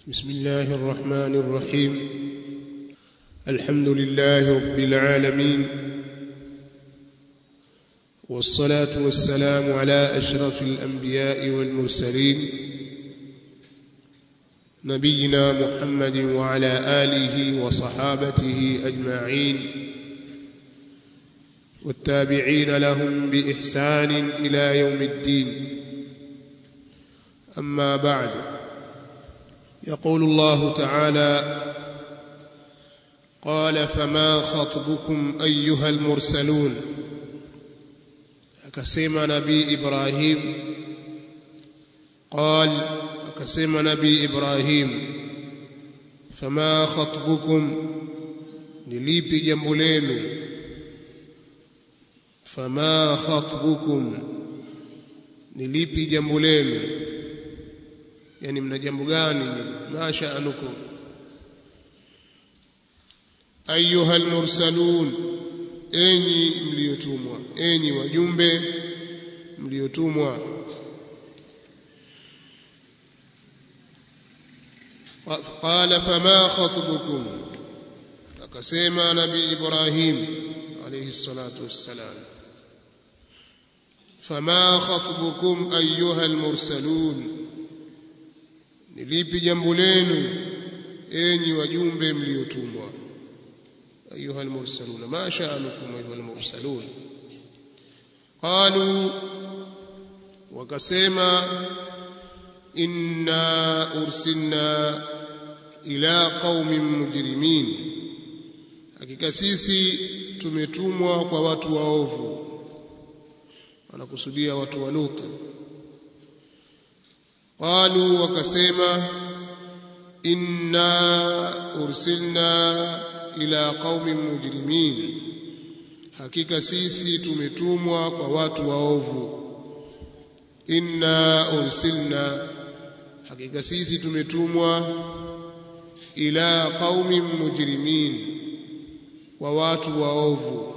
بسم الله الرحمن الرحيم الحمد لله رب العالمين والصلاة والسلام على أشرف الأنبياء والمرسلين نبينا محمد وعلى آله وصحابته أجمعين والتابعين لهم بإحسان إلى يوم الدين أما بعد يقول الله تعالى قال فما خطبكم أيها المرسلون akasema nabii Ibrahim قال akasema nabii Ibrahim fama khatbukum ni lipi jambo lenu fama khatbukum ni lipi jambo lenu yani mna jambo gani ma sha'anukum ayuha almursalun enyi mliotumwa enyi wajumbe mliotumwa qala fama khatbukum akasema nabii ibrahim alayhi salatu wassalam fama khatbukum ayuha almursalun ni lipi jambo lenu enyi wajumbe mliotumwa أيها المرسلون ما شأنكم أيها المرسلون قالوا وكسيما إنا أرسلنا إلى قوم مجرمين hakika sisi tumetumwa kwa watu waovu wanakusudia watu wa Lut qalu wakasema inna ursilna ila qaumin mujrimin hakika sisi tumetumwa kwa watu waovu inna ursilna hakika sisi tumetumwa ila qaumin mujrimin wa watu waovu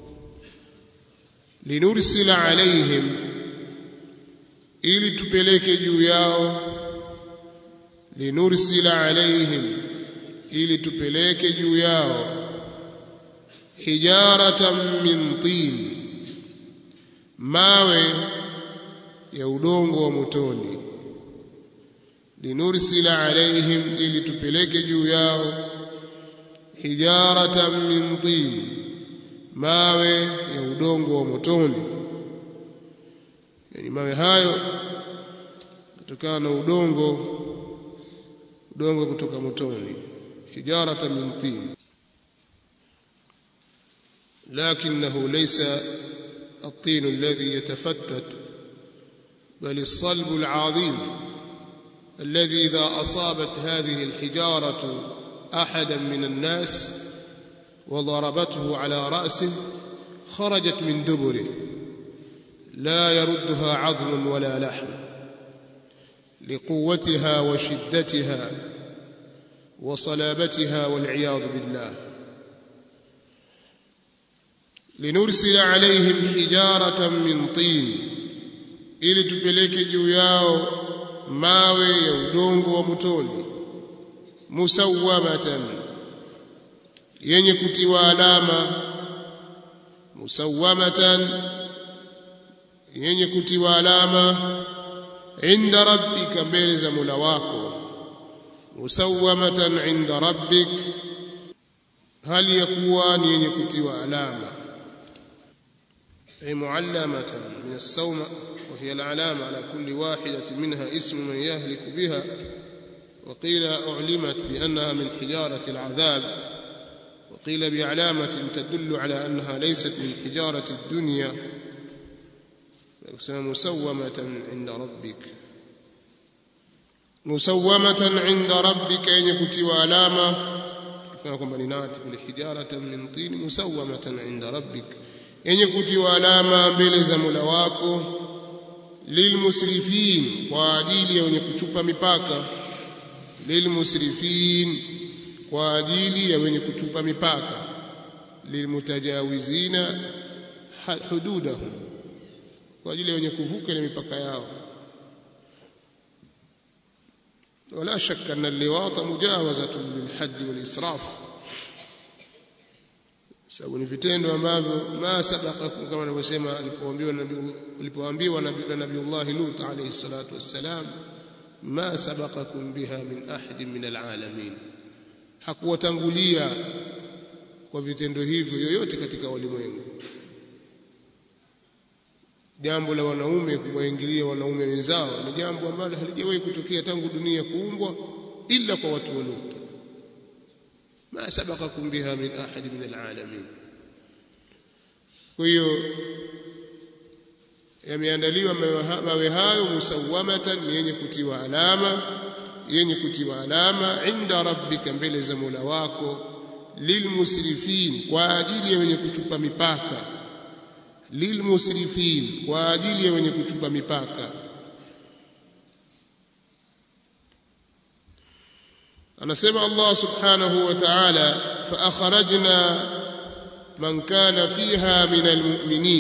linursila alaihim ili tupeleke juu yao linursila alaihim ili tupeleke juu yao hijaratan min tin mawe ya udongo wa motoni linursila alaihim ili tupeleke juu yao hijaratan min tin mawe ya udongo wa motoni yani mawe hayo kutokana na udongo udongo kutoka motoni حجارة من طين لكنه ليس الطين الذي يتفتت بل الصلب العظيم الذي إذا أصابت هذه الحجارة أحدا من الناس وضربته على رأسه خرجت من دبره لا يردها عظم ولا لحم لقوتها وشدتها وصلابتها والعياذ بالله لنرسل عليهم حجارة من طين ili tupeleke juu yao mawe ya udongo wa motoni musawamatan yenye kutiwa alama musawamatan yenye kutiwa alama inda rabbika mbele za Mola wako musawamatan inda rabbik hali ya kuwa ni yenye kutiwa alama ay muallamatan min as-sawma wa hiya al-alama ala kulli wahidatin minha ismu man yahliku biha وقيل أعلمت بأنها من حجارة العذاب وقيل بعلامة تدل على أنها ليست من حجارة الدنيا مسومة عند ربك musawamatan inda rabbika yenye kutiwa alama kufanya kwamba ni nati kule hijaratan min tin musawamatan inda rabbik yenye kutiwa alama mbele za Mola wako lilmusrifin kwa ajili ya wenye kuchupa mipaka lilmusrifin kwa ajili ya wenye kuchupa mipaka lilmutajawizina hududahum kwa ajili ya wenye kuvuka ile mipaka yao ولا شك أن اللواط مجاوزة للحد والإسراف sababu ni vitendo ambavyo ma sabaka kama anavyosema alipoambiwa nabii alipoambiwa na nabiiullah Lut alayhi salatu wassalam ma sabaqakum biha min ahadin min alalamin hakuwatangulia kwa vitendo hivyo yoyote katika walimwengu jambo la wanaume kuwaingilia wanaume wenzao ni jambo ambalo halijawahi kutokea tangu dunia kuumbwa ila kwa watu wa Lut ma sabaqakum biha min ahad min alalamin kwa hiyo yameandaliwa mawe hayo musawamatan yenye kutiwa alama yenye kutiwa alama inda rabbika mbele za Mola wako lilmusrifin kwa ajili ya wenye kuchupa mipaka lilmusrifin kwa ajili ya wenye kuchupa mipaka anasema Allah subhanahu wa ta'ala fa akhrajna man kana fiha min almu'minin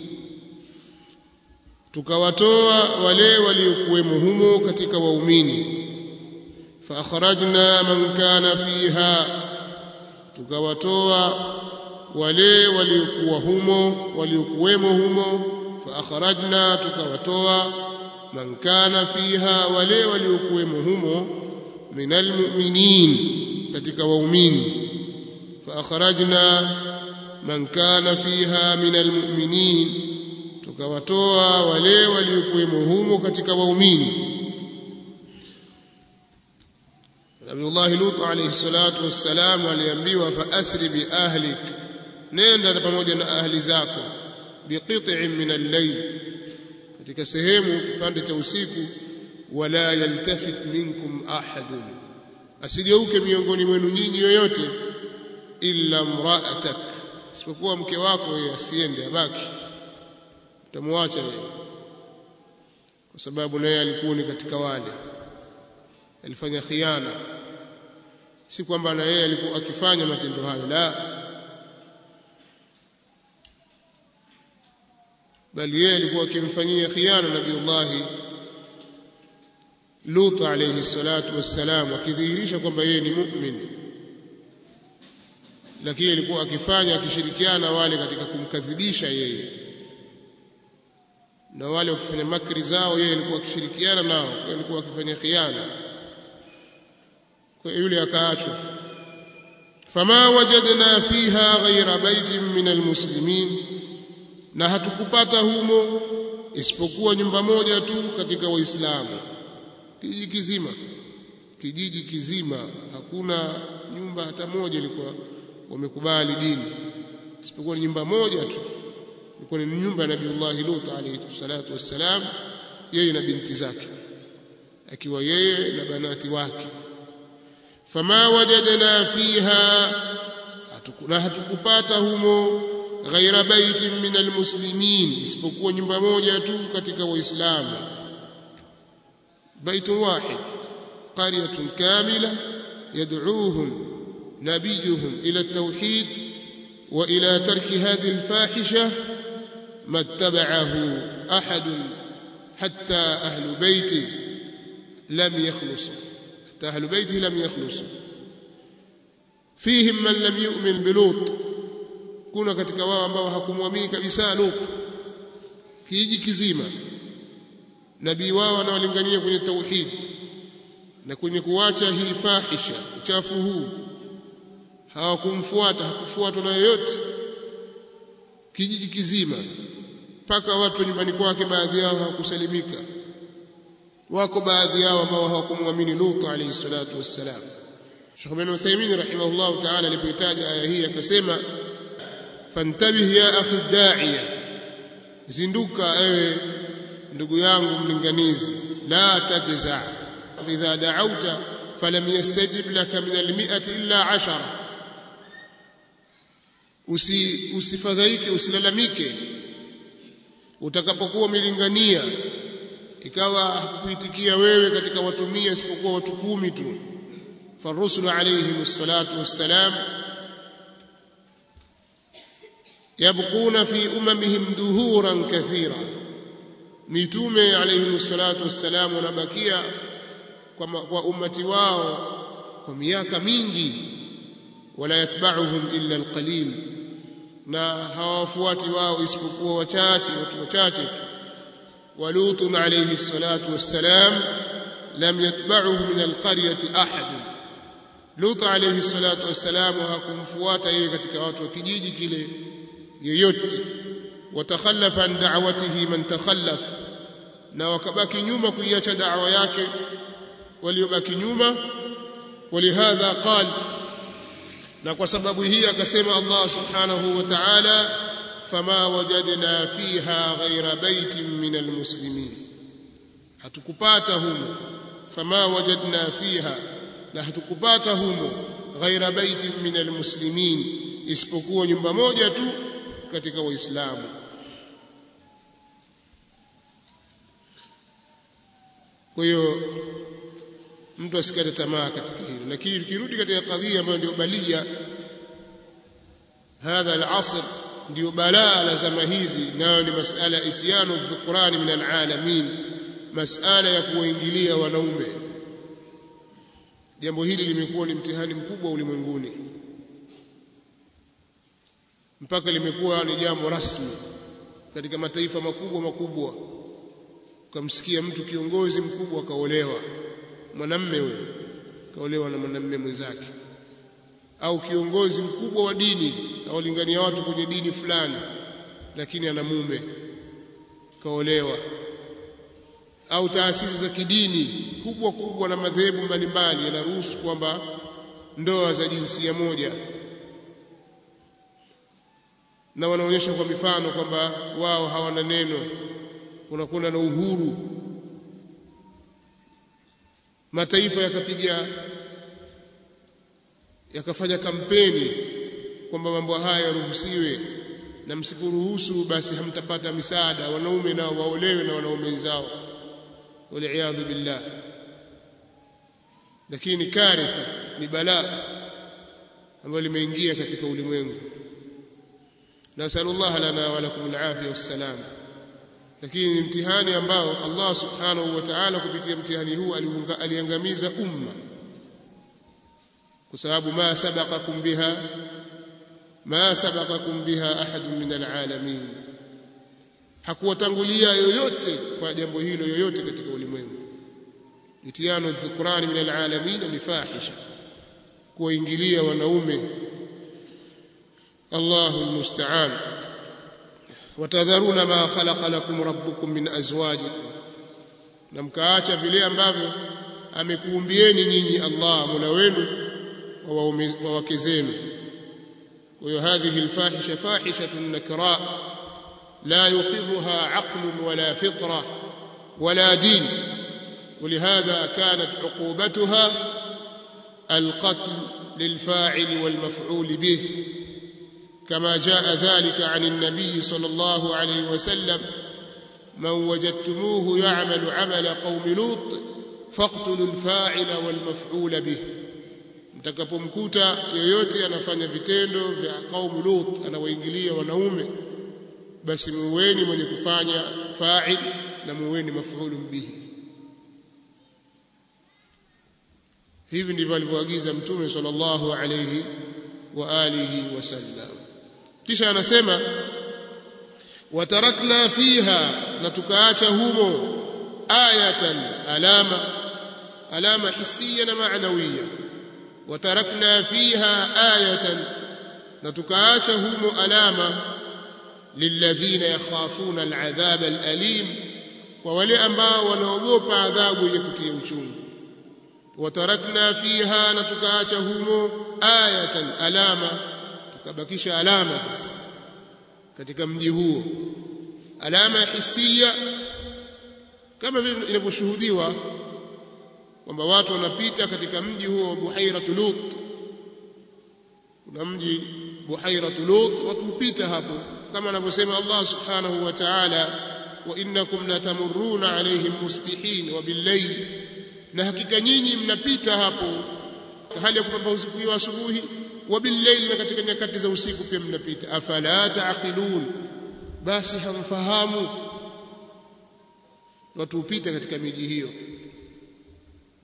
tukawatoa wale waliokuwemo humo katika waumini fa akhrajna man kana fiha tukawatoa wale waliokuwa humo waliokuwemo humo fa akhrajna tukawatoa man kana fiha wale waliokuwemo humo من المؤمنين katika waumini فاخرجنا من كان فيها من المؤمنين tukawatoa wale waliokuwemo humo katika waumini Nabiullah Lut alayhi salatu wassalam aliambiwa fa asri bi ahlik nenda pamoja na ahli zako biqit'in min al-layl katika sehemu kipande cha usiku wala yaltafit minkum ahadun asigeuke miongoni mwenu nyinyi yoyote illa mra'atak isipokuwa mke wako yeye asiende abaki utamwacha yeye kwa sababu naye alikuwa ni katika wale alifanya khiana si kwamba na yeye alikuwa akifanya matendo hayo la bali yeye alikuwa akimfanyia khiana nabiullahi Lut alayhi salatu wassalam akidhihirisha kwamba yeye ni mu'min lakini alikuwa akifanya akishirikiana wale katika kumkadhibisha yeye na wale wakifanya makri zao yeye alikuwa akishirikiana nao kwa alikuwa akifanya khiana kwa yule akaachwa fama wajadna fiha ghayra baitin min almuslimin na hatukupata humo isipokuwa nyumba moja tu katika waislamu kijiji kizima kijiji kizima hakuna nyumba hata moja ilikuwa wamekubali dini isipokuwa ni nyumba moja tu ilikuwa ni nyumba ya Nabiiullah Lut alayhi salatu wassalam yeye na binti zake akiwa yeye na banati wake fama wajadna fiha na hatukupata humo ghaira baitin min almuslimin isipokuwa nyumba moja tu katika waislamu بيت واحد قرية كاملة يدعوهم نبيهم إلى التوحيد وإلى ترك هذه الفاحشة ما اتبعه أحد حتى أهل بيته لم يخلصوا حتى أهل بيته لم يخلصوا فيهم من لم يؤمن بلوط kuna katika wao ambao hakumwamini kabisa Lut kijiji kizima nabii wao anawalingania kwenye tauhid na kwenye kuacha hii fahisha uchafu huu hawakumfuata hakufuatwa na yoyote kijiji kizima mpaka watu nyumbani kwake baadhi yao hawakusalimika wako baadhi yao ambao hawakumwamini Lut alayhi salatu wassalam Sheikh bin Uthaymeen rahimahullah ta'ala alipoitaja aya hii akasema fantabih ya akhi da'iya zinduka ewe ndugu yangu mlinganizi la tajza idha da'awta falam yastajib laka min almi'ati illa ashara usi usifadhaike usilalamike utakapokuwa umelingania ikawa hakuitikia wewe katika watu mia isipokuwa watu kumi tu فالرسل عليهم الصلاة والسلام يبقون في أممهم دهورا كثيرا mitume alayhi salatu wassalam wanabakia kwa, kwa ummati wao kwa miaka mingi wala yatba'uhum illa alqalil na hawafuati wao isipokuwa wachache watu wachache ولوط عليه الصلاة والسلام لم يتبعه من القرية أحد لوط عليه الصلاة والسلام hakumfuata yeye katika watu wa kijiji kile yoyote watakhallafa an da'watihi man takhallaf na wakabaki nyuma kuiacha da'wa yake waliobaki nyuma ولهذا قال na kwa sababu hii akasema Allah subhanahu wa ta'ala fama wajadna fiha ghaira baitin min almuslimin hatukupata humo fama wajadna fiha na hatukupata humo ghaira baitin min almuslimin isipokuwa nyumba moja tu katika waislamu kwa hiyo mtu asikate tamaa katika hilo lakini tukirudi katika kadhia ambayo ndio balia hadha al-asr ndio balaa la zama hizi nayo ni masala itiyanu dhukrani min alalamin masala ya kuwaingilia wanaume jambo hili limekuwa ni mtihani mkubwa ulimwenguni mpaka limekuwa ni jambo rasmi katika mataifa makubwa makubwa ukamsikia mtu kiongozi mkubwa akaolewa mwanamme huyo kaolewa na mwanamme mwenzake au kiongozi mkubwa wa dini awalingania watu kwenye dini fulani lakini ana mume kaolewa au taasisi za kidini kubwa kubwa na madhehebu mbalimbali yanaruhusu kwamba ndoa za jinsia moja na wanaonyesha kwa mifano kwamba wao hawana neno kunakwenda na uhuru mataifa yakapiga yakafanya kampeni kwamba mambo haya yaruhusiwe na msiporuhusu basi hamtapata misaada wanaume nao waolewe na wanaume wenzao waliyadhu billah lakini karitha ni balaa ambalo limeingia katika ulimwengu nasallallahu lana wa lakum alafia wassalam lakini ni mtihani ambao Allah subhanahu wa ta'ala kupitia mtihani huu aliangamiza umma kwa sababu ma sabaqakum biha ma sabaqakum biha ahad min alalamin hakuwatangulia yoyote kwa jambo hilo yoyote katika ulimwengu itiyanu dhukrani min alalamin ni fahisha kuwaingilia wanaume Allahu almusta'an watadharuna ma khalaqa lakum rabbukum min azwajikum na mkaacha vile ambavyo amekuumbieni nyinyi Allah Mola wenu wa wake zenu kwa hiyo hadhihi alfahisha fahishatun nakra la yuqirruha aql wala fitra wala din ولهذا كانت عقوبتها القتل للفاعل والمفعول به كما جاء ذلك عن النبي صلى الله عليه وسلم من وجدتموه يعمل عمل قوم لوط فاقتلوا الفاعل والمفعول به mtakapomkuta yoyote anafanya vitendo vya kaumu Lut anawaingilia wanaume basi muweni mwenye kufanya fa'il na muweni maf'ulun bihi hivi ndivyo alivyoagiza mtume sallallahu alayhi wa alihi wasallam kisha anasema watarakna fiha na tukaacha humo ayatan alama alama hisia na maanawiya watarakna fiha ayatan na tukaacha humo alama lilladhina yakhafuna aladhab alalim kwa wale ambao wanaogopa adhabu yenye kutia uchungu watarakna fiha na tukaacha humo ayatan alama tukabakisha alama sasa katika mji huo alama ya hisia kama vile inavyoshuhudiwa kwamba watu wanapita katika mji huo wa Buhairatu Lut kuna mji Buhairatu Lut watu hupita hapo kama anavyosema Allah subhanahu wa ta'ala wa innakum latamurruna alayhim musbihin wa billayl na hakika nyinyi mnapita hapo hali ya kupambazukiwa asubuhi wa billayl na katika nyakati za usiku pia mnapita afala taqilun basi hamfahamu watu hupita katika miji hiyo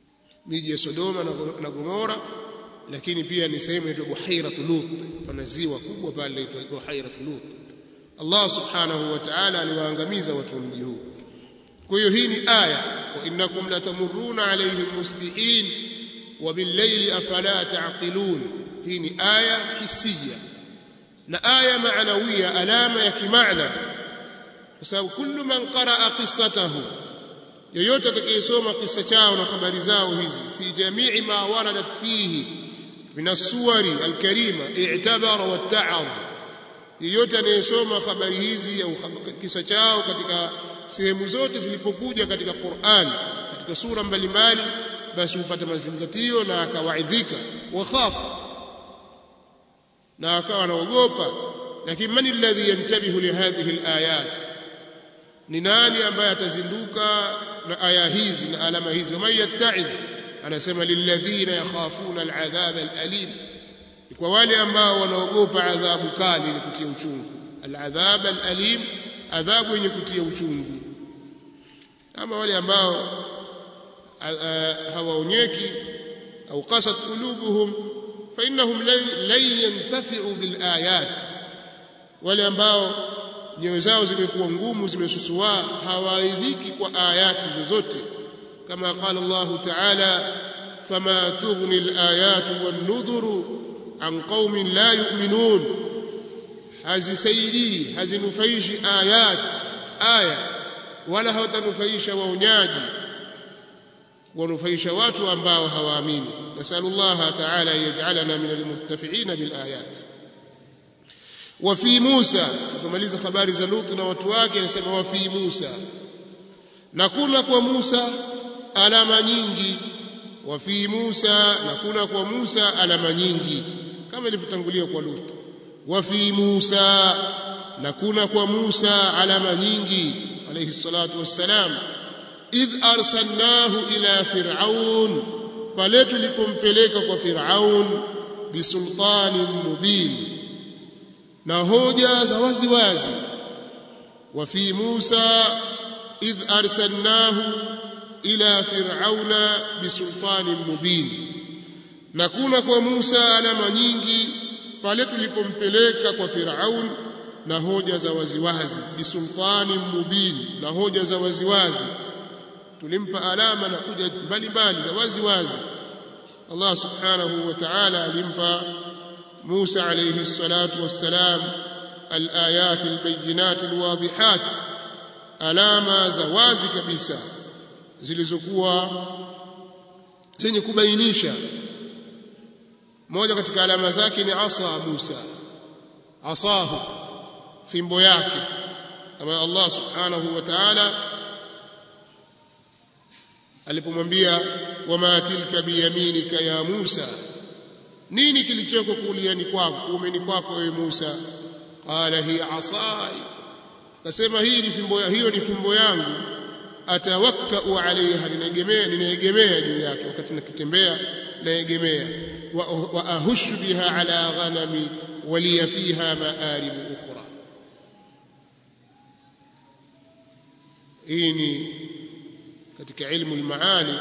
miji ya Sodoma na Gomora lakini pia ni sehemu inaitwa Buhairatu Lut pana ziwa kubwa pale linaitwa Buhairatu Lut Allah subhanahu wa ta'ala aliwaangamiza watu wa mji huu kwa hiyo hii ni aya wa innakum latamurruna alayhim musbihin wa billayli afala ta'qilun hii ni aya hisia na aya maanawia alama ya kimaana kwa sababu kullu man qaraa qissatahu yoyote atakayesoma kisa chao na habari zao hizi fi jamii ma waradat fihi min as-suwari al-karima i'tabara watta'adha yeyote anayesoma habari hizi au kisa chao katika sehemu zote zilipokuja katika Qur'an katika sura mbalimbali basi hupata mazingatio na akawaidhika wa khafa na akawa anaogopa lakini man alladhi yantabihu li hadhihi alayat ni nani ambaye atazinduka na aya hizi na alama hizi wa yatta'idh anasema lilladhina yakhafuna al'adhab al'alim kwa wale ambao wanaogopa adhabu kali yenye kutia uchungu al'adhab al'alim adhabu yenye kutia uchungu ama wale ambao hawaonyeki au qasat qulubuhum fa innahum lan yantafi'u bil ayat wale ambao nyoyo zao zimekuwa ngumu zimesusua hawaidhiki kwa ayati zozote kama qala Allah ta'ala fama tughni al-ayatu wan-nudhuru an qaumin la yu'minun hazisaidii hazinufaishi ayat aya wala hawatanufaisha waonyaji wanufaisha watu ambao hawaamini nasallallahu ta'ala yaj'alana min al-muttafi'ina bil ayat وفي موسى tumaliza habari za Lut na watu wake anasema wa fi Musa na kuna kwa Musa alama nyingi wa fi Musa na kuna kwa Musa alama nyingi kama ilivyotangulia kwa Lut wa fi Musa na kuna kwa Musa alama nyingi alayhi salatu wassalam idh arsalnahu ila fir'aun pale tulipompeleka kwa fir'aun bisultanin mubin na hoja za wazi wazi wa fi Musa idh arsalnahu ila fir'auna bisultanin mubin na kuna kwa Musa alama nyingi pale tulipompeleka kwa Firaun na hoja za waziwazi bisultanin mubin na hoja za waziwazi tulimpa alama na hoja mbalimbali za waziwazi Allah subhanahu wa ta'ala alimpa موسى عليه الصلاة والسلام الآيات البينات الواضحات alama za wazi kabisa zilizokuwa zenye kubainisha moja katika alama zake ni asa Musa asahu fimbo yake ambayo Allah subhanahu wa ta'ala alipomwambia wama tilka biyaminika ya Musa nini kilichoko kuliani kwako kuumeni kwako wewe Musa qala hi asai akasema hii ni fimbo hiyo ni fimbo yangu atawakkau alaiha ninaegemea ninaegemea juu yake wakati nakitembea naegemea wa, wa ahushu biha ala ghanami waliya fiha maarib ukhra hii ni katika ilmu almaani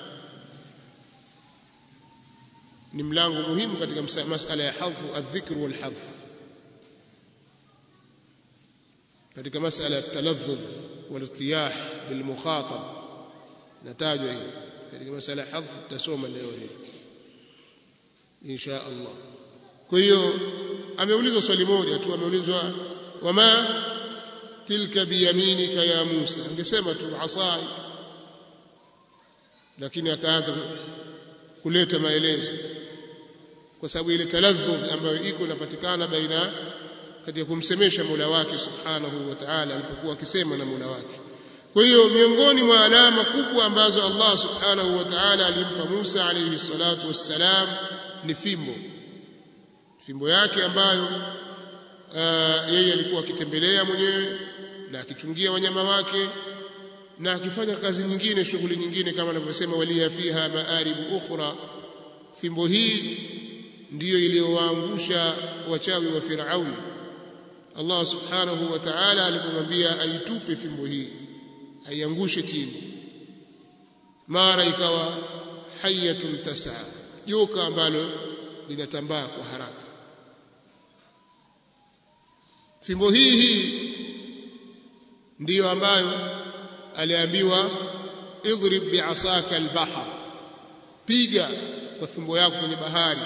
ni mlango muhimu katika masala ya hadfu adh-dhikr wal hadf katika masala ya taladhdh wal irtiyah bil mukhatab natajwa hii katika masala ya hadf tutasoma leo hii insha Allah kwa hiyo ameulizwa swali moja tu ameulizwa wama tilka biyaminika ya Musa angesema tu asai lakini akaanza kuleta maelezo kwa sababu ile taladhdhud ambayo iko inapatikana baina katika kumsemesha Mola wake Subhanahu wa Ta'ala alipokuwa akisema na Mola wake. Kwa hiyo miongoni mwa alama kubwa ambazo Allah Subhanahu wa Ta'ala alimpa Musa alayhi salatu wassalam ni fimbo. Fimbo yake ambayo uh, yeye alikuwa akitembelea mwenyewe na akichungia wanyama wake na akifanya kazi nyingine shughuli nyingine kama anavyosema waliya fiha maaribu ukhra fimbo hii ndiyo iliyowaangusha wachawi wa Firaun Allah subhanahu wa ta'ala alipomwambia aitupe fimbo hii aiangushe chini mara ikawa hayatun tas'a joka ambalo linatambaa kwa haraka fimbo hii hii ndiyo ambayo aliambiwa idrib bi'asaka al-bahr piga kwa fimbo yako kwenye bahari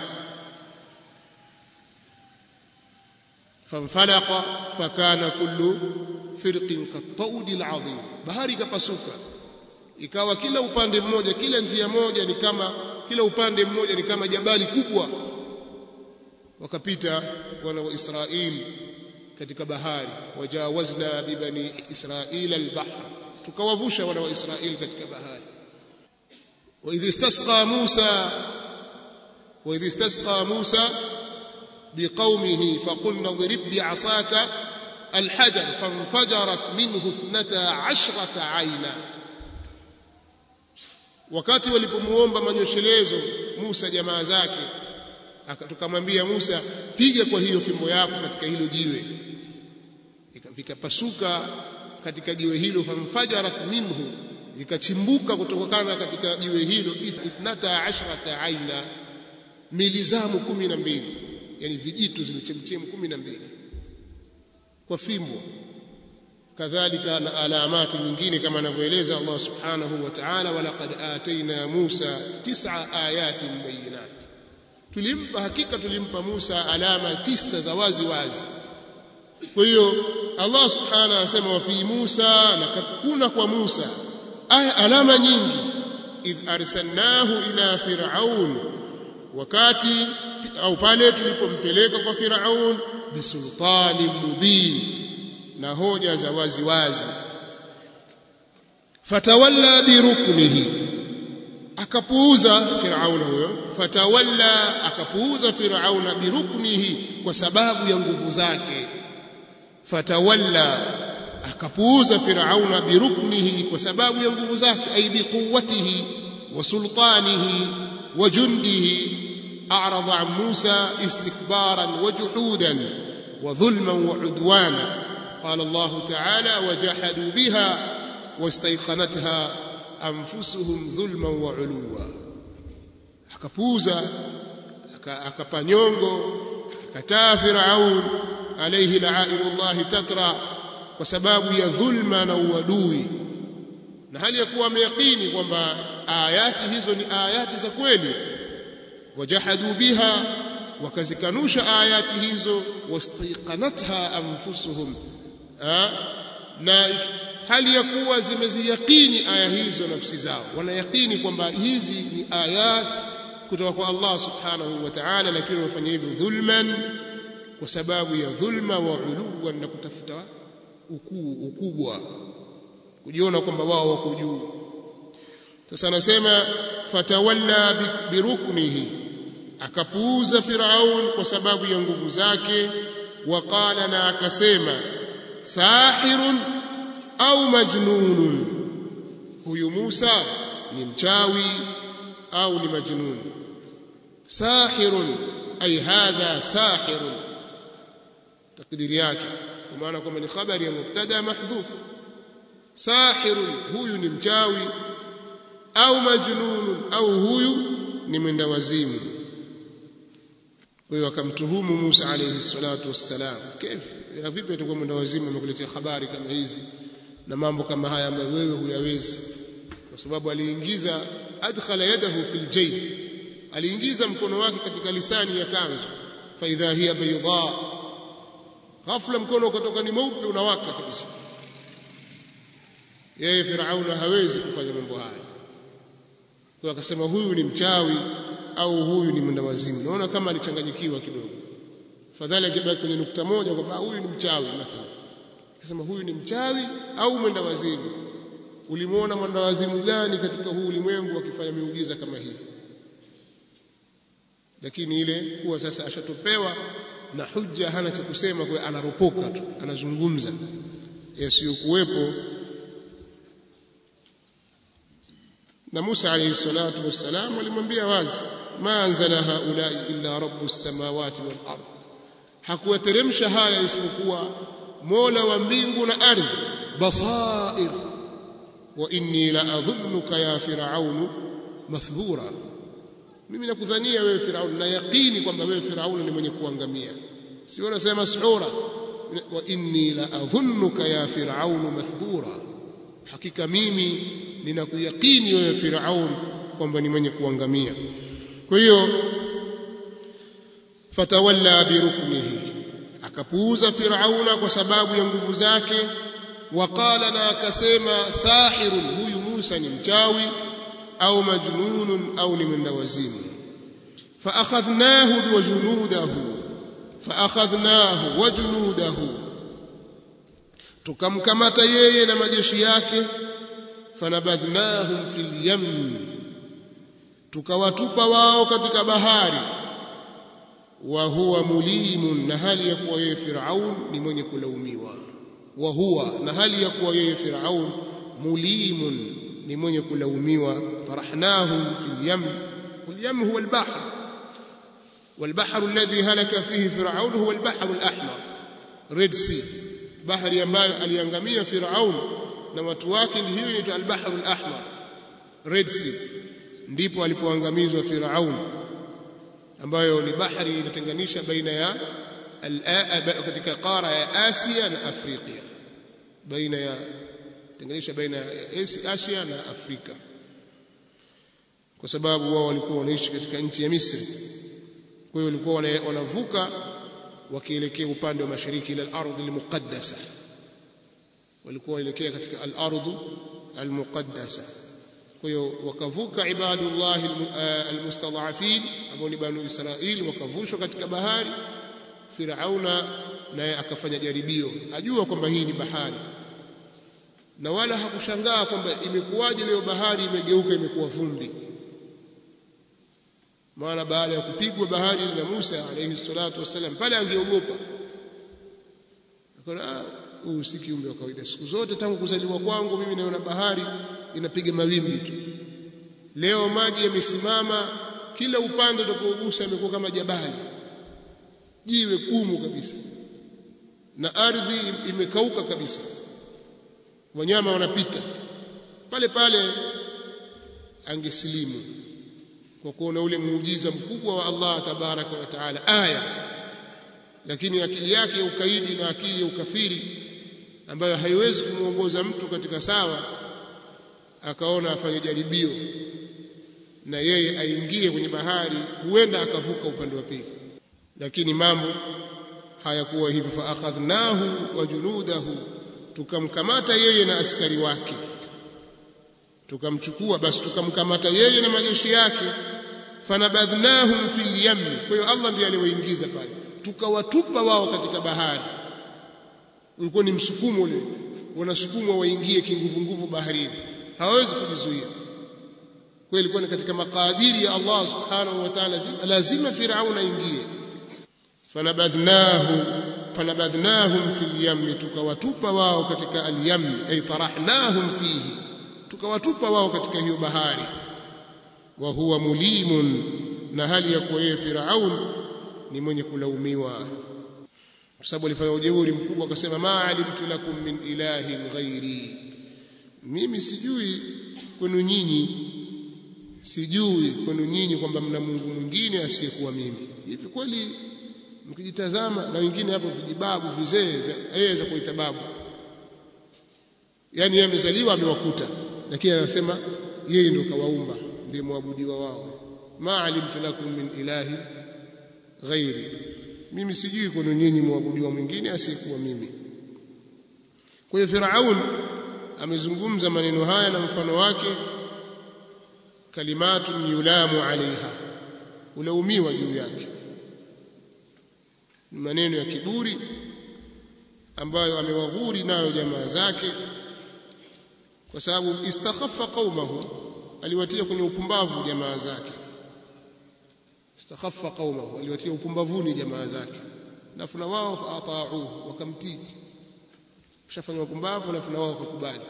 fanfalaqa fakana kullu firqin katawdi al-azim bahari ikapasuka ikawa kila upande mmoja kila njia moja ni kama kila upande mmoja ni kama jabali kubwa wakapita wana wa Israeli katika bahari wajawazna bibani israila albahr tukawavusha wana wa Israeli katika bahari وإذ استسقى موسى وإذ استسقى موسى بقومه فقلنا اضرب بعصاك الحجر فانفجرت منه اثنتا عشرة عينا wakati walipomuomba manyoshelezo Musa jamaa zake tukamwambia Musa piga kwa hiyo fimbo yako katika hilo jiwe vikapasuka katika jiwe hilo famfajarat minhu ikachimbuka kutokana katika jiwe hilo ithnata ashrata aina milizamu kumi na mbili yani vijitu zilichemchemu kumi na mbili kwa fimbo kadhalika na alamati nyingine kama anavyoeleza Allah subhanahu wa ta'ala walaqad ataina Musa tis'a ayatin bayinat tulimpa hakika tulimpa Musa alama tisa za wazi wazi kwa hiyo Allah subhanahu anasema wa fi Musa na kuna kwa Musa aya alama nyingi idh arsalnahu ila fir'aun wakati au pale tulipompeleka kwa fir'aun bisultani mubin na hoja za wazi wazi fatawalla biruknihi akapuuza firauna huyo fatawalla akapuuza firauna biruknihi kwa sababu ya nguvu zake fatawalla akapuuza firauna biruknihi kwa sababu ya nguvu zake ay biquwwatihi wa sultanihi wa jundihi a'rada an Musa istikbaran wa juhudan wa dhulman wa udwana قال الله تعالى وجحدوا بها واستيقنتها أنفسهم ظلما وعلوا akapuuza akapa nyongo akataa Firaun alayhi la'ainullahi tatra kwa sababu ya dhulma na uadui na hali ya kuwa ameyakini kwamba ayati hizo ni ayati za kweli wajahadu biha wakazikanusha ayati hizo wastaiqanatha anfusuhum na hali ya kuwa zimeziyakini aya hizo nafsi zao wanayakini kwamba hizi ni ayat kutoka kwa Allah subhanahu wa ta'ala lakini wafanya hivyo dhulman kwa sababu ya dhulma wa uluwan na kutafuta ukuu ukubwa kujiona kwamba wao wako juu sasa anasema fatawalla biruknihi akapuuza Firaun kwa sababu ya nguvu zake waqala na akasema sahirun au majnunun huyu Musa ni mchawi au ni majnun sahirun ay hadha sahirun takdiri yake kwa maana kwamba ni khabari ya mubtada mahdhuf sahirun huyu ni mchawi au majnunun au huyu ni mwenda wazimu kwa hiyo akamtuhumu Musa alayhi salatu wassalam kif na vipi atakuwa mwenda wazimu amekuletea habari kama hizi na mambo kama haya ambayo wewe huyawezi kwa sababu aliingiza adkhala yadahu fil jayb aliingiza mkono wake katika lisani ya kanzu fa idha hiya bayda ghafla mkono ukatoka ni mweupe unawaka kabisa yeye Firauna hawezi kufanya mambo haya kwa akasema huyu ni mchawi au huyu ni mwenda wazimu naona kama alichanganyikiwa kidogo fadhali akibaki kwenye nukta moja kwamba huyu ni mchawi mathalan akasema huyu ni mchawi au mwenda wazimu ulimuona mwenda wazimu gani katika huu ulimwengu akifanya miujiza kama hii lakini ile kuwa sasa ashatopewa na hujja hana cha kusema kwa anaropoka tu anazungumza yasiyokuwepo na Musa alayhi salatu wassalam alimwambia wazi ma anzala haulai illa rabbus samawati wal ard hakuwateremsha haya isipokuwa mola wa mbingu na ardhi basair wa inni la adhunnuka ya firaunu mathbura mimi nakudhania wewe Firaun na yaqini kwamba wewe Firaun ni mwenye kuangamia si wanasema mas'ura wa inni la adhunnuka ya Firaun mathbura hakika mimi ninakuyakini wewe Firaun kwamba ni mwenye kuangamia kwa hiyo fatawalla biruknihi akapuuza Firauna kwa sababu ya nguvu zake waqala na akasema sahirun huyu Musa ni mchawi au majnunun au ni mwenda wazimu فأخذناه وجنوده فأخذناه وجنوده tukamkamata yeye na majeshi yake fanabadhnahum fil yam tukawatupa wao katika bahari wa huwa mulimun na hali ya kuwa yeye Firaun ni mwenye kulaumiwa wa huwa na hali ya kuwa yeye Firaun mulimun ni mwenye kulaumiwa tarahnahum fil yam wal yam huwa al bahr والبحر الذي هلك فيه فرعون هو البحر الأحمر ريد سي بحر ambayo aliangamia Firaun na watu wake ni hiyo inaitwa al-Bahr al-Ahmar Red Sea ndipo alipoangamizwa Firaun ambayo ni bahari inatenganisha baina ya katika qara ya Asia na Afrika baina ya tenganisha baina ya Asia na Afrika kwa sababu wao walikuwa wanaishi katika nchi ya Misri kwa hiyo walikuwa wanavuka wakielekea upande wa mashariki ila al-ardh al-muqaddasa walikuwa waelekea katika al-ardh al-muqaddasa kwa hiyo wakavuka ibadullah al-mustad'afin ambao ni banu Israil wakavushwa katika bahari Firauna naye akafanya jaribio ajua kwamba hii ni bahari na wala hakushangaa kwamba imekuwaje leo bahari imegeuka imekuwa vumbi maana baada ya kupigwa bahari na Musa alayhi salatu wasallam pale angeogopa akaona huu si kiumbe wa kawaida siku zote tangu kuzaliwa kwangu mimi naona bahari inapiga mawimbi tu leo maji yamesimama kila upande utakaogusa imekuwa kama jabali jiwe gumu kabisa na ardhi imekauka kabisa wanyama wanapita pale pale angesilimu kwa kuona ule muujiza mkubwa wa Allah tabaraka wa taala aya lakini akili yake ya ukaidi na akili ya ukafiri ambayo haiwezi kumuongoza mtu katika sawa akaona afanye jaribio na yeye aingie kwenye bahari huenda akavuka upande wa pili lakini mambo hayakuwa hivyo fa akhadhnahu wa junudahu tukamkamata yeye na askari wake tukamchukua basi tukamkamata yeye na majeshi yake fanabadhnahum fil yam kwa hiyo Allah ndiye aliwaingiza pale tukawatupa wao katika bahari ulikuwa ni msukumo ule wanasukumwa waingie kinguvu nguvu baharini hawawezi kujizuia kwa ilikuwa ni katika makadiri ya Allah subhanahu wa ta'ala lazima Firaun aingie fanabadhnahu fanabadhnahum fil yam tukawatupa wao katika al-yam ay tarahnahum fihi tukawatupa wao katika hiyo bahari wa huwa mulimun na hali ya kuwa yeye Firaun ni mwenye kulaumiwa kwa sababu alifanya ujeuri mkubwa akasema ma alimtu lakum min ilahin ghairi mimi sijui kwenu nyinyi sijui kwenu nyinyi kwamba mna Mungu mwingine asiyekuwa mimi hivi kweli mkijitazama na wengine hapo vijibabu vizee aweza kuita babu yani yeye amezaliwa amewakuta lakini anasema yeye ndio kawaumba ndiye muabudiwa wao ma alimtu lakum min ilahi ghairi mimi sijui kwenu nyinyi muabudiwa mwingine asiyekuwa mimi kwa hiyo Firaun amezungumza maneno haya na mfano wake kalimatun yulamu alaiha ulaumiwa juu yake ni maneno ya kiburi ambayo amewaghuri nayo jamaa zake kwa sababu istakhaffa qaumahu aliwatia kwenye upumbavu jamaa zake istakhaffa qaumahu aliwatia upumbavuni jamaa zake alafu na wao faata'uhu wakamtii kushafanya upumbavu alafu na wao wakakubali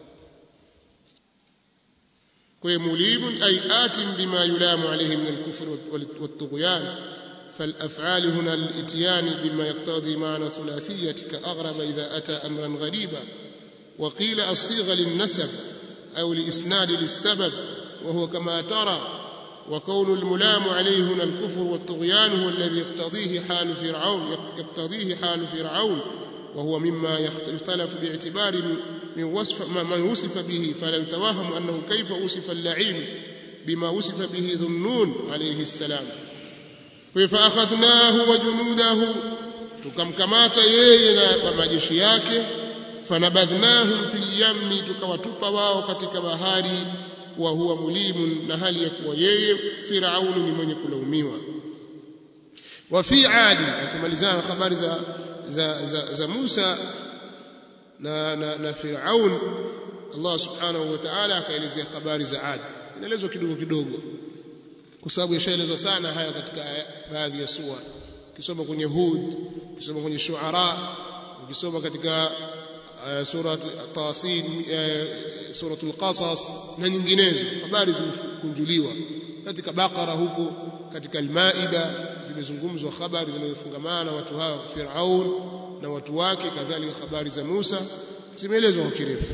kwa hiyo mulimun ay atim bima yulamu alayhi min al-kufr wat-tughyan فالأفعال هنا الاتيان بما يقتضي معنى ثلاثية كأغرب إذا أتى أمرا غريبا وقيل الصيغة للنسب أو لإسناد للسبب وهو كما ترى وكون الملام عليه هنا الكفر والطغيان هو الذي يقتضيه حال فرعون يقتضيه حال فرعون وهو مما يختلف باعتبار من وصف ما وصف به فلا يتوهم أنه كيف وصف اللعين بما وصف به ذنون عليه السلام فأخذناه وجنوده tukamkamata yeye na majeshi yake fanabadhnahum fil yammi tukawatupa wao katika bahari wa huwa mulimun na hali ya kuwa yeye firauni ni mwenye kulaumiwa wa fi adi akimalizana habari za za, za, za Musa na, na, na Firaun Allah subhanahu wa ta'ala akaelezea habari za Adi inaelezwa kidogo kidogo kwa sababu yashaelezwa sana haya katika baadhi ya sura ukisoma kwenye Hud ukisoma kwenye Shuara ukisoma katika uh, sura Tasin uh, suratul Qasas na nyinginezo habari zimekunjuliwa katika Bakara huko katika Al-Maida zimezungumzwa habari zinazofungamana na watu hawa Firaun na watu wake kadhalika habari za Musa zimeelezwa kwa kirefu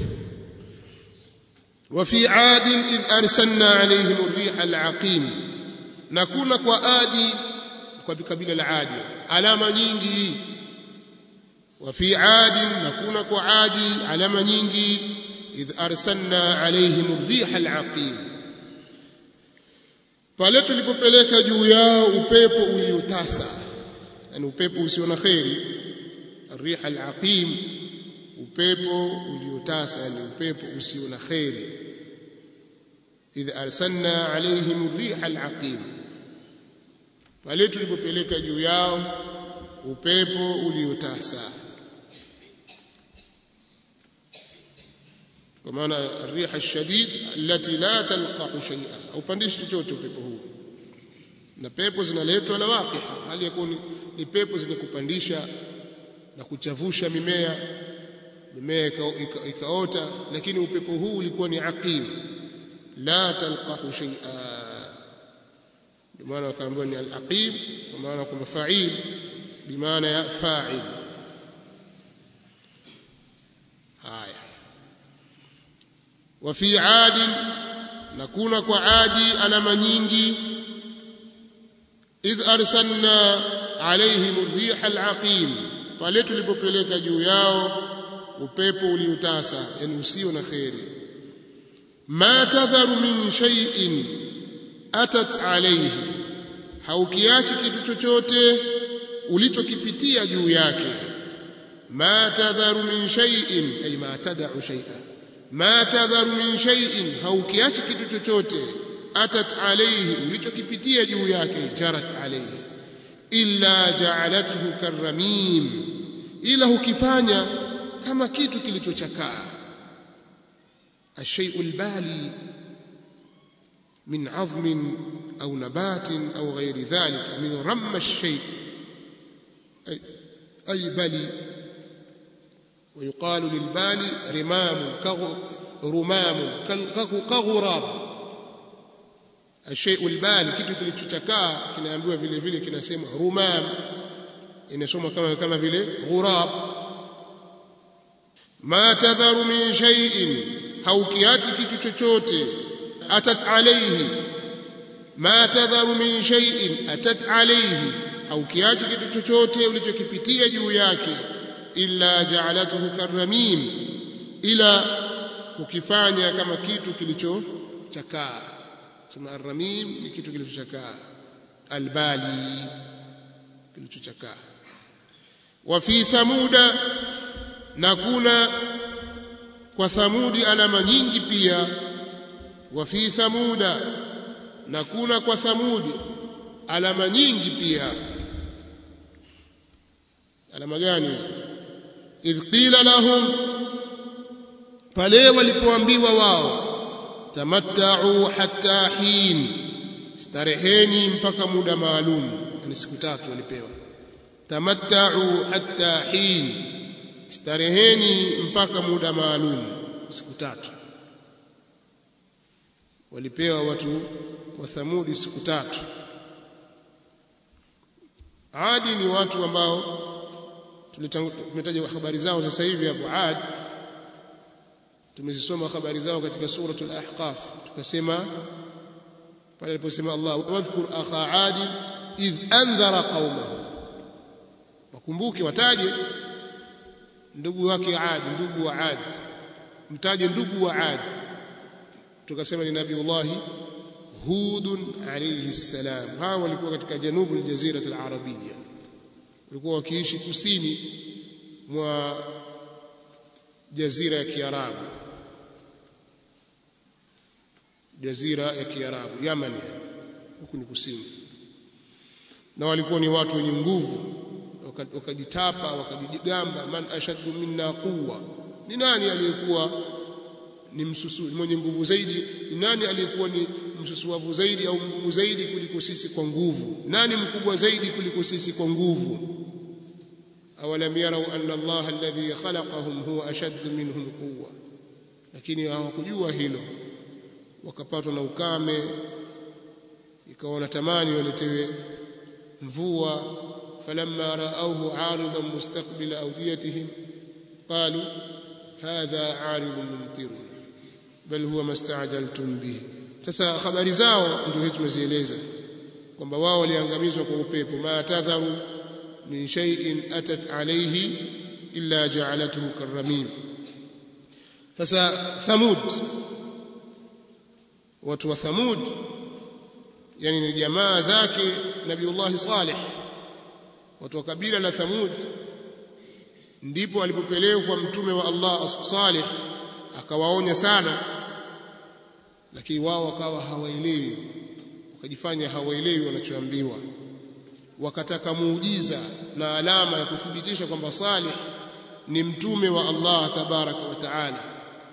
وفي عاد إذ أرسلنا عليهم الريح العقيم نكون كوادي وبكبيل العادي علامة nyingi وفي عاد نكون كعادي علامة nyingi إذ أرسلنا عليهم الريح العقيم pale tulipopeleka juu yao upepo uliotasa yani upepo usio na kheri الريح العقيم upepo uliotasa yani upepo usio na kheri idh arsalna alaihim ar-riha al-aqim pale tulipopeleka juu yao upepo uliotasa kwa maana ar-riha ash-shadid allati la talqahu shay'a upandishi chochote upepo huu na pepo zinaletwa na waqiha hali ya kuwa ni pepo zinakupandisha na kuchavusha mimea mimea ikaota lakini upepo huu ulikuwa ni aqim la talqahu shay'a ndio maana wakaambiwa ni al-aqim kwa maana kwamba fa'il bimaana ya fa'il haya wa fi 'ad nakuna kwa 'adi alama nyingi idh arsalna alaihim ar-riha al-aqim pale tulipopeleka juu yao upepo uliotasa yani usio na kheri ma tadharu min shay'in atat alayhi haukiachi kitu chochote ulichokipitia juu yake ma tadharu min shay'in ay ma tad'u shay'a ma tadharu min shay'in haukiachi kitu chochote atat alayhi ulichokipitia juu yake jarat alayhi illa ja'alathu karramim ila hukifanya kama kitu kilichochakaa الشيء البالي من عظم أو نبات أو غير ذلك من رم الشيء أي, أي بلي ويقال للبالي رمام رمام كغراب الشيء البالي kitu kilichochakaa kinaambiwa vile vile kinasema rumam inasoma kama kama vile ghurab ma tadharu min shay'in haukiachi kitu chochote atat alayhi ma tadharu min shay'in atat alayhi haukiachi kitu chochote ulichokipitia juu yake illa ja'alatuhu karramim ila kukifanya kama kitu kilichochakaa sema arramim ni kitu kilichochakaa albali kilichochakaa wa fi thamuda na kuna kwa thamudi alama nyingi pia wa fi thamuda na kuna kwa thamudi alama nyingi pia alama gani idh qila lahum pale walipoambiwa wao tamatta'u hatta hin stareheni mpaka muda maalum ni siku tatu walipewa tamatta'u hatta hin stareheni mpaka muda maalum siku tatu walipewa watu wa Thamudi siku tatu Adi ni watu ambao tumetaja habari zao sasa hivi hapo Ad tumezisoma habari zao katika suratul ahqaf tukasema pale aliposema Allah wadhkur akha adi idh anzara qaumahu wakumbuke wataje ndugu wake Adi ndugu wa Adi mtaje ndugu wa Adi tukasema ni nabiullah Hud alayhi salam hawa walikuwa katika janubu aljazira alarabia walikuwa wakiishi kusini mwa jazira ya Kiarabu jazira ya Kiarabu Yaman huku ni kusini na walikuwa ni watu wenye nguvu wakajitapa wakajigamba man ashaddu minna quwwa ni nani aliyekuwa ni msusu mwenye nguvu zaidi ni nani aliyekuwa ni msusuavu zaidi au mgumu zaidi kuliko sisi kwa nguvu nani mkubwa zaidi kuliko sisi kwa nguvu awalam yarau anna Allah alladhi khalaqahum huwa ashaddu minhum quwwa lakini hawakujua hilo wakapatwa na ukame ikawa wanatamani waletewe mvua فلما رأوه عارضا مستقبل أوديتهم قالوا هذا عارض ممطرنا بل هو ما استعجلتم به sasa habari zao ndio hizo tumezieleza kwamba wao waliangamizwa kwa upepo ma tadharu min shay'in atat alayhi illa ja'alathu karramim sasa thamud watu wa thamud yani ni jamaa zake nabiullah salih watu wa kabila la Thamud ndipo alipopelekwa mtume wa Allah Salih akawaonya sana lakini wao wakawa hawaelewi wakajifanya hawaelewi wanachoambiwa wakataka muujiza na alama ya kuthibitisha kwamba Salih ni mtume wa Allah tabaraka wa taala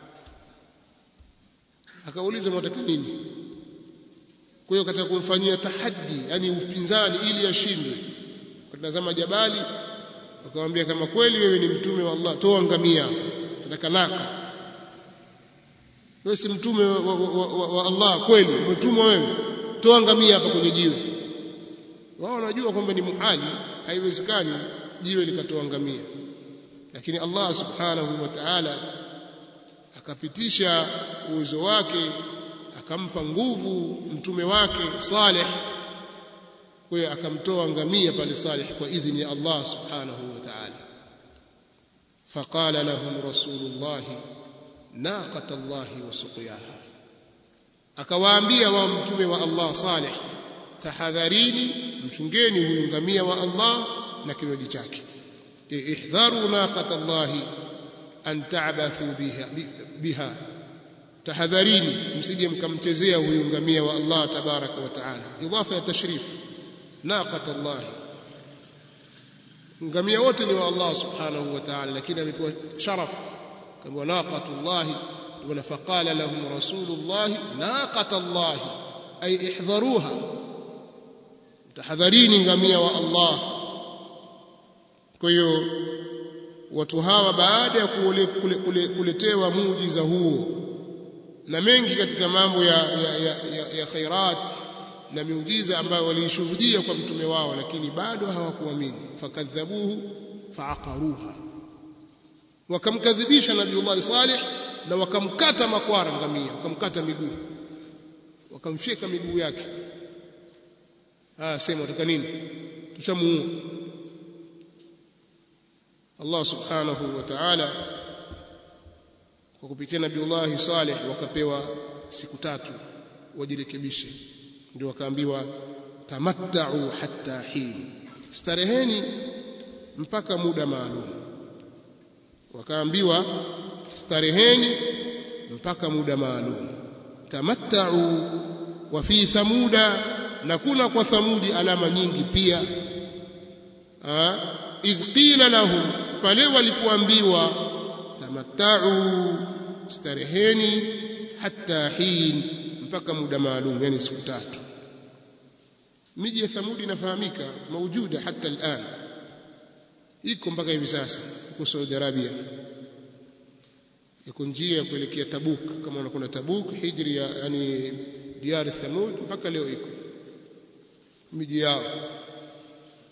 akauliza mnataka nini kwa hiyo kataka kumfanyia tahaddi yani upinzani ili ashindwe wakatazama jabali wakamwambia kama kweli wewe ni mtume wa Allah toa ngamia tunataka naka wewe si mtume wa, wa, wa, wa, wa Allah kweli umetumwa wewe toa ngamia hapa kwenye jiwe wao wanajua kwamba ni muhali haiwezekani jiwe likatoa ngamia lakini Allah subhanahu wa ta'ala akapitisha uwezo wake akampa nguvu mtume wake Saleh kwa hiyo akamtoa ngamia pale Saleh kwa idhini ya Allah subhanahu wa ta'ala faqala lahum rasulullah naqata Allah wa suqiyaha akawaambia wao mtume wa Allah Saleh tahadharini mchungeni huyu ngamia wa Allah na kinywaji chake ihdharu naqata Allah an ta'bathu biha biha tahadharini msije mkamchezea huyu ngamia wa Allah tabaraka wa taala idafa ya tashrif naqata Allah ngamia wote ni wa Allah subhanahu wa ta'ala lakini amepewa sharaf kama naqatu Allah wa faqala lahum rasulullah naqata Allah ay ihdharuha tahadharini ngamia wa Allah kwa hiyo watu hawa baada ya kuletewa muujiza huo na mengi katika mambo ya, ya, ya, ya, ya khairat na miujiza ambayo waliishuhudia kwa mtume wao lakini bado hawakuamini fakadhabuhu faaqaruha wakamkadhibisha nabiullahi salih na wakamkata makwara ngamia wakamkata miguu wakamfyeka miguu yake ah sema utaka nini tushamuua Allah subhanahu wa ta'ala kwa kupitia nabiullahi salih wakapewa siku tatu wajirekebishe ndio wakaambiwa tamattau hatta hin stareheni mpaka muda maalum wakaambiwa stareheni mpaka muda maalum tamattau wa fi thamuda na kuna kwa thamudi alama nyingi pia idh qila lahum pale walipoambiwa tamattau stareheni hatta hin mpaka muda maalum yani siku tatu miji ya thamudi inafahamika maujuda hata al'an iko mpaka hivi sasa huko Saudi Arabia iko njia ya kuelekea Tabuk kama unakwenda Tabuk hijri ya yani diari Thamud mpaka leo iko miji yao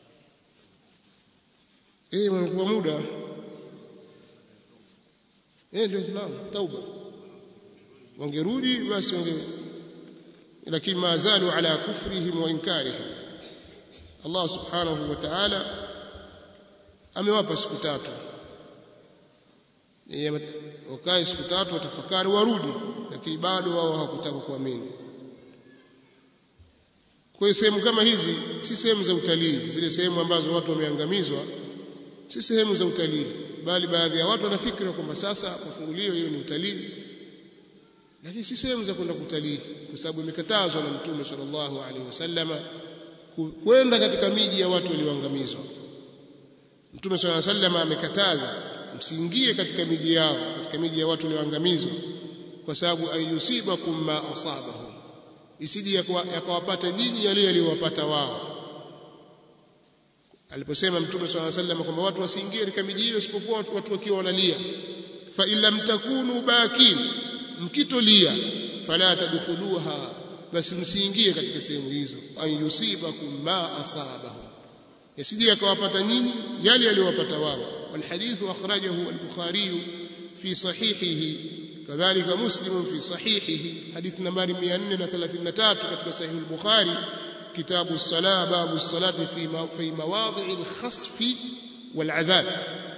eh mnakuwa muda eh ndio naam tauba wangerudi basi wange lakini mazalu ala kufrihim wa inkarihim Allah subhanahu wa ta'ala amewapa siku tatu wakae siku tatu watafakari warudi lakini bado wao hawakutaka kuamini kwa hiyo sehemu kama hizi si sehemu za utalii zile sehemu ambazo watu wameangamizwa si sehemu za utalii bali baadhi ya watu wanafikira kwamba sasa mafungulio hiyo ni utalii lakini si sehemu za kwenda kutalii kwa sababu imekatazwa na mtume sallallahu alaihi wasallama kwenda katika miji ya watu walioangamizwa mtume sallallahu alaihi wasallama amekataza msiingie katika miji yao katika miji ya watu walioangamizwa kwa sababu ayusibakum ma asabahum isije yakawapata nyinyi yale yaliyowapata wao aliposema mtume swalla sallam kwamba watu wasiingie katika miji hiyo isipokuwa watu wakiwa wanalia fa in lam takunu bakin mkitolia fala tadkhuluha basi msiingie katika sehemu hizo an yusibakum ma asabahum yasije yakawapata nyinyi yale yaliyowapata wao والحديث أخرجه البخاري في صحيحه كذلك مسلم في صحيحه حديث نمبر 433 katika صحيح البخاري كتاب الصلاة باب الصلاة في في مواضع الخصف والعذاب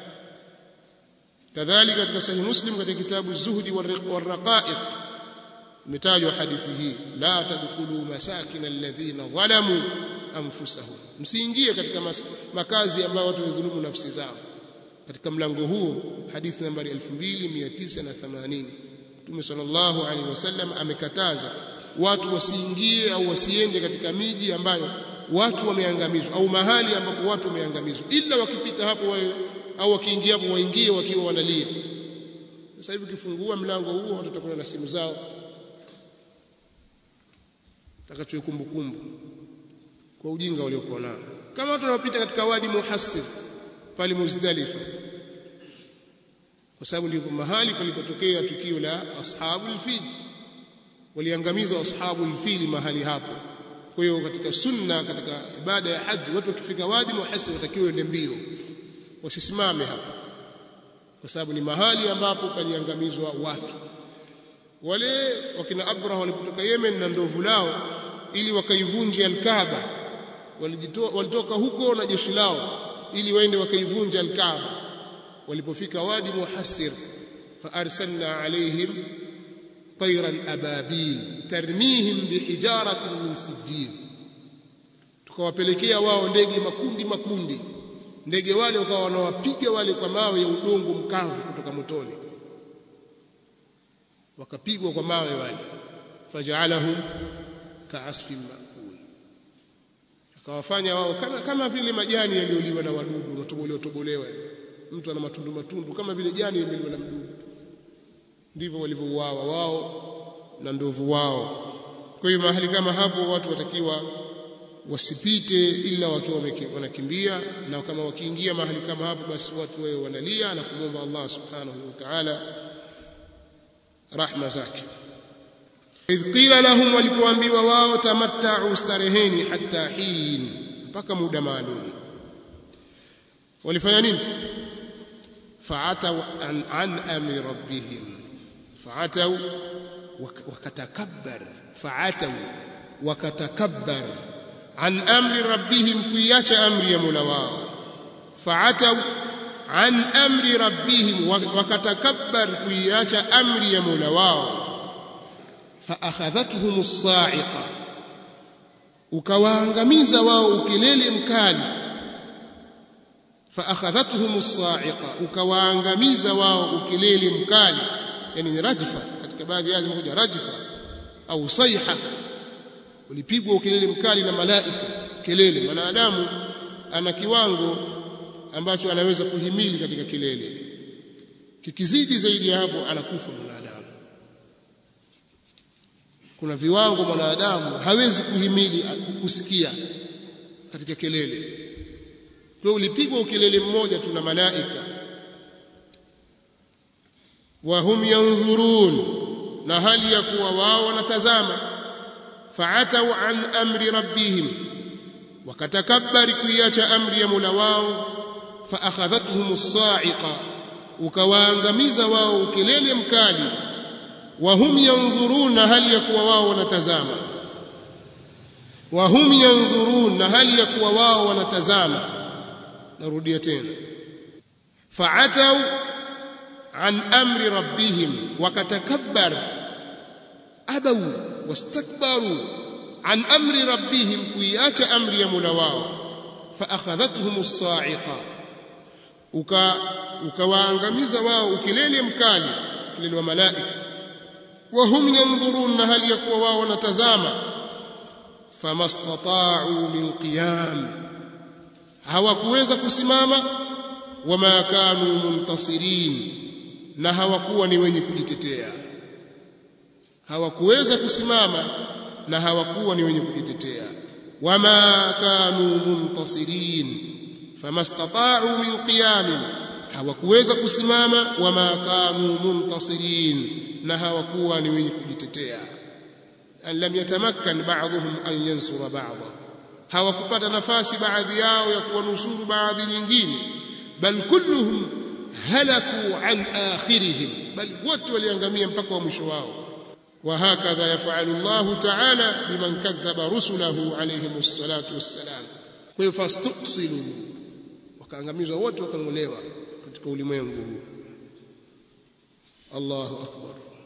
كذلك katika صحيح مسلم katika كتاب الزهد والرقائق متاج حديثه لا تدخلوا مساكن الذين ظلموا أنفسهم msiingie katika makazi ambayo watu wadhulumu nafsi zao katika mlango huo hadithi nambari 2980 Mtume sallallahu alaihi wasallam amekataza watu wasiingie au wasiende katika miji ambayo watu wameangamizwa au mahali ambapo watu wameangamizwa ila wakipita hapo wae, au wakiingia hapo waingie wakiwa wanalia sasa hivi ukifungua mlango huo watu watakuwa na simu zao takachoe kumbukumbu kwa ujinga waliokuwa nao kama watu wanapita katika wadi muhassir pale Muzdalifa kwa sababu ndipo mahali palipotokea tukio la ashabul fil waliangamizwa ashabul fil mahali hapo kwa hiyo katika sunna katika ibada ya haji watu wakifika wadi muhassir watakiwa waende mbio wasisimame hapa kwa sababu ni mahali ambapo paliangamizwa watu wale wakina Abraha walipotoka Yemen na ndovu lao ili wakaivunje al-Kaaba walitoka huko na jeshi lao ili waende wakaivunja al-Kaaba walipofika wadi muhassir fa arsalna alaihim tayran ababil tarmihim bihijaratin min sijil tukawapelekea wao ndege makundi makundi ndege wale wakawa wanawapiga wale kwa mawe ya udongo mkavu kutoka motoni wakapigwa kwa mawe wale fajaalahum kaasfin maakul akawafanya wao kama, kama vile majani yaliyoliwa na wadudu matobolewa tobolewa mtu ana matundu matundu kama vile jani limeliwa na mdudu ndivyo walivyouawa wao na ndovu wao kwa hiyo mahali kama hapo watu watakiwa wasipite ila wakiwa wanakimbia na kama wakiingia mahali kama hapo basi watu wawe wanalia na kumwomba Allah subhanahu wa ta'ala rahma zake idh qila lahum walipoambiwa wao tamatta'u stareheni hatta hin mpaka muda maalum walifanya nini fa'atau an, an amri rabbihim fa'atau wakatakabbar fa'atau wakatakabbar an amri rabbihim kuiacha amri ya Mola wao fa'atau an amri rabbihim wakatakabbar kuiacha amri ya Mola wao فأخذتهم الصاعقة ukawaangamiza wao ukelele mkali فأخذتهم الصاعقة ukawaangamiza wao ukelele mkali yani ni rajfa katika baadhi ya zimekuja rajfa au sayha ulipigwa ukelele mkali na malaika kelele mwanadamu ana kiwango ambacho anaweza kuhimili katika kelele kikizidi zaidi ya hapo anakufa mwanadamu kuna viwango mwanadamu hawezi kuhimili kusikia katika kelele kwa ulipigwa ukelele mmoja tu na malaika wa hum yanzurun na hali ya kuwa wao wanatazama fa'atau an amri rabbihim wakatakabbari kuiacha amri ya Mola wao fa akhadhatuhum as-sa'iqa ukawaangamiza wao ukelele mkali wahum yanzuruna hali ya kuwa wao wanatazama wahum yanzuruna hali ya kuwa wao wanatazama narudia tena fa'atau an amri rabbihim wakatakabbar abau wastakbaru an amri rabbihim kuiacha amri ya Mola wao فاخذتهم الصاعقه uka ukawaangamiza wao ukilele mkali kilele wa malaika wahum yanzurun na hali ya kuwa wao wanatazama famastata'u min qiyam hawakuweza kusimama wama kanu muntasirin na hawakuwa ni wenye kujitetea hawakuweza kusimama na hawakuwa ni wenye kujitetea wama kanu muntasirin famastata'u min qiyam hawakuweza kusimama wama kanu muntasirin na hawakuwa ni wenye kujitetea an lam yatamakkan ba'dhum an yansura ba'dha hawakupata nafasi baadhi yao ya kuwanusuru baadhi nyingine bal kulluhum halaku an akhirihim bal wote waliangamia mpaka wa mwisho wao وهكذا يفعل الله تعالى بمن كذب رسله عليهم الصلاة والسلام فاستؤصلوا wakaangamizwa wote wakang'olewa katika ulimwengu huu Allahu akbar